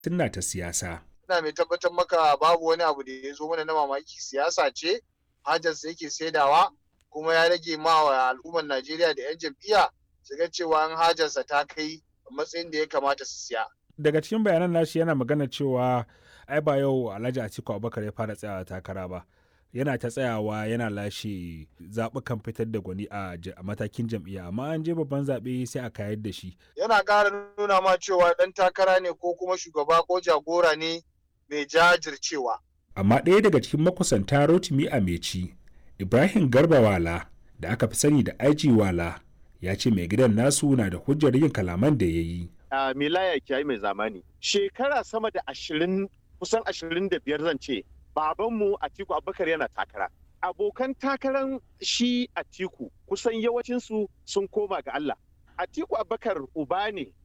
sunna ta siyasa. ina mai tabbatar maka babu wani abu da ya zo mana na mamaki siyasa ce hajarsa yake saidawa kuma ya rage ma wa al'ummar Najeriya da 'yan jam'iyya su ga cewa an hajarsa ta kai matsayin da ya kamata su siya. Daga cikin bayanan nashi yana magana cewa ai ba yau Alhaji Atiku Abubakar ya fara tsayawa takara ba. Yana ta tsayawa yana lashe zaɓukan fitar da gwani a matakin jam'iyya amma an je babban zaɓe sai a kayar da shi. Yana ƙara nuna ma cewa ɗan takara ne ko kuma shugaba ko jagora ne mai jajircewa. Amma ɗaya daga cikin makusanta Rotimi Ameci, Ibrahim Garba Wala da aka fi sani da Aji Wala ya ce mai gidan nasu na da hujjar yin kalaman da ya yi. A Milaya Kiyayi mai zamani, shekara sama da ashirin kusan ashirin da biyar zan ce, babanmu Atiku Abubakar yana takara. Abokan takaran shi Atiku kusan yawancinsu sun koma ga Allah. Atiku Abubakar uba ne